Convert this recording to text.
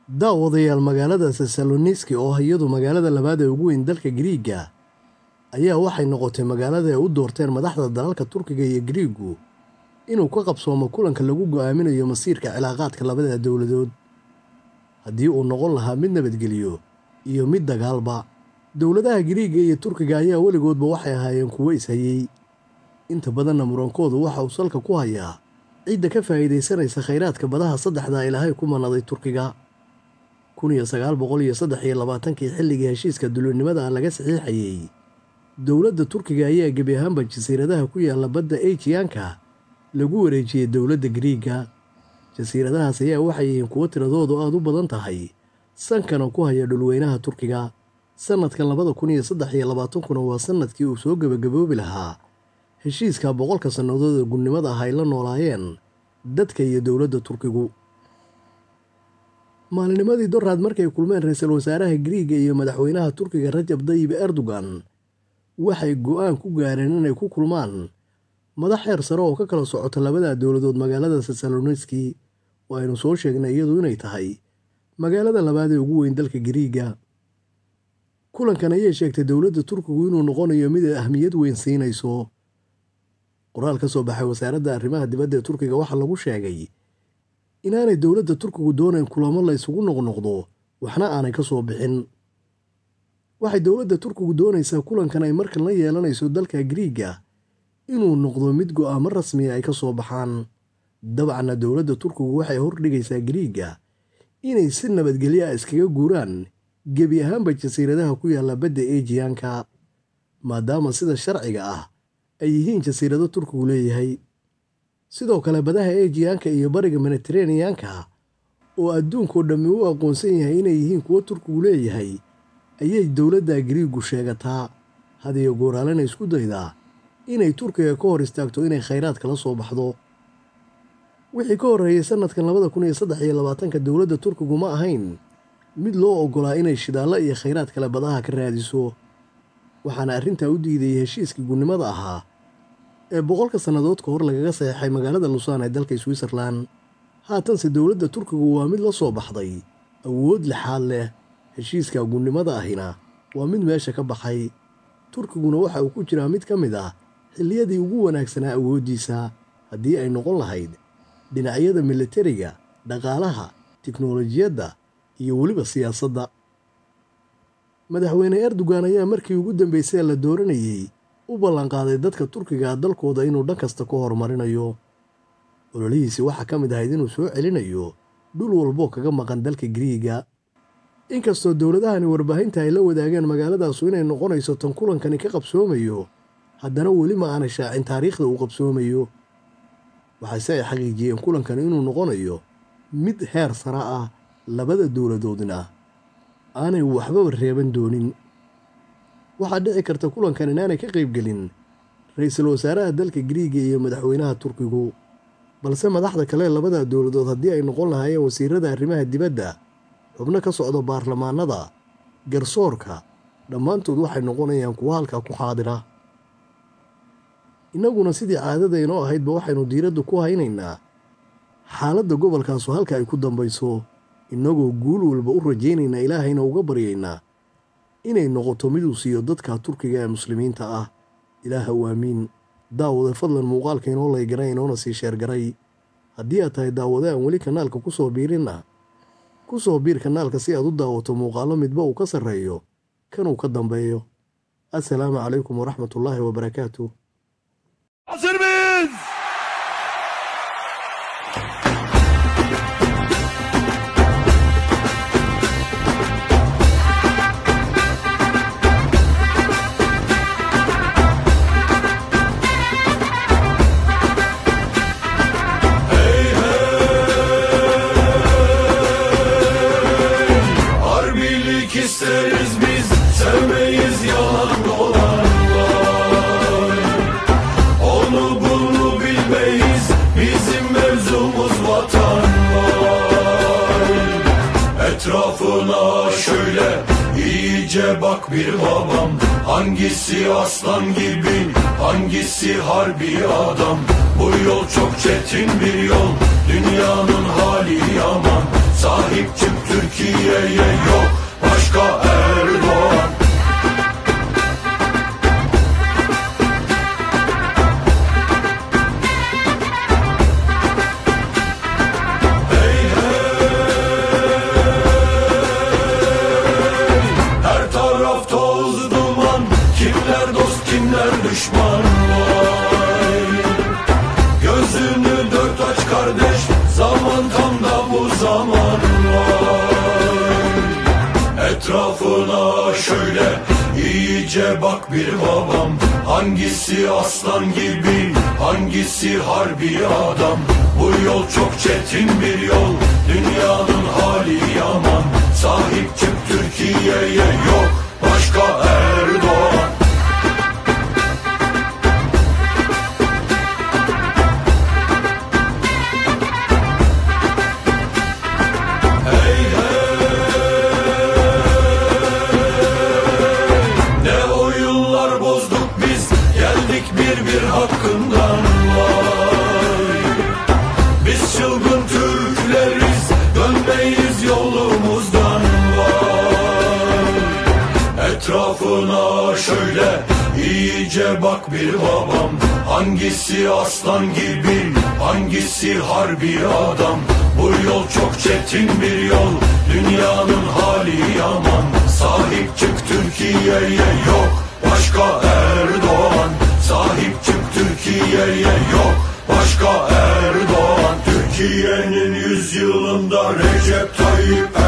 daawadayaal magaalada tesaloniski oo ah iyadu magaalada labaad ee ugu weyn dalka giriiga ayaa waxay noqotay magaalada ay u doorteen madaxda dalalka turkiga iyo giriigu inuu ka qabsoomo kulanka lagu go'aaminayo masiirka cilaaqaadka labada dowladood haddii uu noqon lahaa mid nabadgeliyo iyo mid dagaalba dowladaha giriiga iyo turkiga ayaa weligoodba waxay ahaayeen kuwo ishayey inta badanna murankoodu waxa uu salka ku hayaa cidda ka faa'iidaysanaysa khayraadka badaha saddexda ilaahay ku manaday turkiga kun iyo sagaal boqol iyo saddex iyo labaatankii xilligii heshiiska dulinimada ah laga saxiixayey dowladda turkiga ayaa gebi ahaanba jasiiradaha ku yaalla badda ejiyaanka lagu wareejiyey dowladda giriiga jasiiradahaas ayaa waxay yihiin kuwo tiradoodu aada u badan tahay sankana ku haya dhulweynaha turkiga sannadkan labada kun iyo saddex iyo labaatankuna waa sannadkii uu soo gebagaboobi lahaa heshiiska boqolka sannadood ee gudnimada ah ay la noolaayeen dadka iyo dowladda turkigu maalinimadii doraad markay kulmeen ra-iisul wasaaraha giriiga iyo madaxweynaha turkiga rajab dayib erdogan waxay go'aan ku gaareen inay ku kulmaan madax heer sare oo ka kala socota labada dowladood magaalada tesaloniski oo aynu soo sheegnay iyadu inay tahay magaalada labaad ee ugu weyn dalka giriiga kulankan ayay sheegtay dowladda turkigu inuu noqonayo mid ay ahmiyad weyn siinayso qoraal ka soo baxay wasaaradda arrimaha dibadda ee turkiga waxaa lagu sheegay inaanay dowladda turkigu doonayn kulamo la ysugu noqnoqdo waxna aanay ka soo bixin waxay dowladda turkigu doonaysaa kulankan ay markan la yeelanayso dalka giriiga inuu noqdo mid go'aamo rasmiya ay ka soo baxaan dabcanna dowladda turkigu waxay hordhigaysaa giriiga inay si nabadgelyo ah iskaga guuraan gebi ahaanba jasiiradaha ku yaalla badda ejiyaanka maadaama sida sharciga ah ay yihiin jasiirado turkigu leeyahay sidoo kale badaha ejiyaanka iyo bariga mediteraneyanka oo adduunkao dhammi u aqoonsan yahay inay yihiin kuwo turkigu leeyahay ayay dowladda giriigu sheegataa hadiyo gooraalena isku daydaa inay turkiga ka hor istaagto inay khayraad kala soo baxdo wixii ka horreeyey sannadkan labada kun iyo saddex iyo labaatanka dowladda turkigu ma ahayn mid loo oggolaa inay shidaallo iyo khayraad kale badaha ka raadiso waxaana arrintaa u diidayay heshiiskii gunnimada ahaa ee boqolka sannadood ka hor lagaga saxeexay magaalada lusaan ee dalka switzerlan haatanse dowladda turkigu waa mid la soo baxday awood lixaad leh heshiiska gunnimada ahina waa mid meesha ka baxay turkiguna waxa uu ku jiraa mid ka mid ah xilliyadii ugu wanaagsanaa awooddiisa haddii ay noqon lahayd dhinacyada militariga dhaqaalaha tiknolojiyadda iyo weliba siyaasadda madaxweyne erdogan ayaa markii ugu dambaysay la dooranayey u ballanqaaday dadka turkiga dalkooda inuu dhan kasta ka horumarinayo ololihiisi waxaa ka mid ahayd inuu soo celinayo dhul walboo kaga maqan dalka giriiga inkastoo dowladahani warbaahinta ay la wadaageen magaaladaasu inay noqonayso tan kulankani ka qabsoomayo haddana weli ma aanay shaacin taariikhda uu qabsoomayo waxaase ay xaqiijiyeen kulankani inuu noqonayo mid heer sare ah labada dowladoodna aanay waxbaba reeban doonin waxaa dhici karta kulankan inaanay ka qaybgelin ra-iisul wasaaraha dalka giriiga iyo madaxweynaha turkigu balse madaxda kale labada dowladood haddii ay noqon lahaayeen wasiirada arrimaha dibadda xubno ka socda baarlamaanada garsoorka dhammaantood waxay noqonayaan kuwo halkaa ku xaadira innaguna sidii caadada inoo ahaydba waxaynu diiradda ku haynaynaa xaaladda gobolkaasu halka ay ku dambayso innagoo guul walba u rajaynaynaa ilaahayna uga baryaynaa inay noqoto miduu siiyo dadka turkiga ee muslimiinta ah ilaaha u aamiin daawade fadlan muuqaalka inoo laygaray inoona sii sheergaray haddii aad tahay daawade aan weli kanaalka ku soo biirinna ku soo biir kanaalka si aad u daawato muuqaallo midba uu ka sarreeyo kanuu ka dambeeyo assalaamu calaykum waraxmatullaahi wabarakaatu Hazır mıyız? Harbilik isteriz biz, sevmeyiz yalan dolanlar. Onu bunu bilmeyiz, bizim mevzumuz vatan var. Etrafına şöyle iyice bak bir babam. Hangisi aslan gibi, hangisi harbi adam. Bu yol çok çetin bir yol, dünyanın hali yaman. Sahip çık Türkiye'ye yok başka Erdoğan Her taraf toz duman Kimler dost kimler düşman vay Gözünü dört aç kardeş Zaman tam da bu zaman vay Etrafına şöyle iyice bak bir babam Hangisi aslan gibi hangisi harbi adam Bu yol çok çetin bir yol Dünyanın hali yaman Sahip çık Türkiye'ye yok başka Erdoğan Ne oyunlar bozduk biz Geldik bir bir hakkından vay Biz çılgın Türkleriz Dönmeyiz yolumuzdan vay Etrafına şöyle iyice bak bir babam Hangisi aslan gibi hangisi harbi adam Bu yol çok çetin bir yol Dünyanın hali yaman Sahip çık Türkiye'ye yok başka Erdoğan Sahip çık Türkiye'ye yok başka Erdoğan Türkiye'nin yüzyılında Recep Tayyip